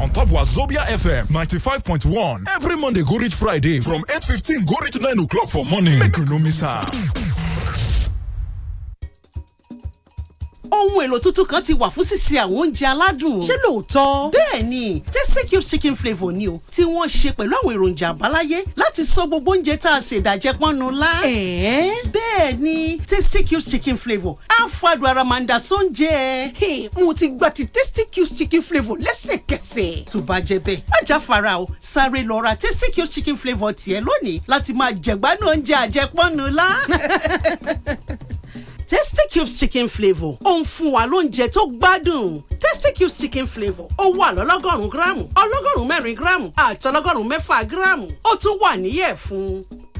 on top Wazobia FM 95.1. Every Monday go reach Friday from 8.15 go reach 9 o'clock for morning. Make you no miss am. ohun èlò tuntun kan ti wà fún sísè àwọn oúnjẹ aládùn. ṣé lóòótọ́. bẹ́ẹ̀ ni tasty cube chicken flavour ni o tí wọ́n ṣe pẹ̀lú àwọn èròjà àbáláyé láti sọ gbogbo oúnjẹ tá a ṣe ìdàjẹ́ pọ́nnu lá. ẹ̀ẹ́. bẹ́ẹ̀ ni tasty cube chicken flavour á fàdùn ara máa ń da sóúnjẹ. Hey, mo ti gba ti tasty cubes chicken flavour lẹ́sẹ̀kẹsẹ̀. tó bá jẹ bẹ́ẹ̀ má jáfara o sáré lọ ra tasty cube chicken flavour tiẹ̀ lónìí láti máa jẹ̀gbádùn oúnjẹ àjẹpọ́nnu lá. tasty cubes chicken flavour ó ń fún wa lóúnjẹ tó gbádùn tasty cubes chicken flavour ó wà lọ́lọ́gọ́rùn-ún gíráàmù ọlọ́gọ́rùn-ún mẹ́rin gíráàmù àti ọlọ́gọ́rùn-ún mẹ́fà gíráàmù ó tún wà níyẹ̀ fún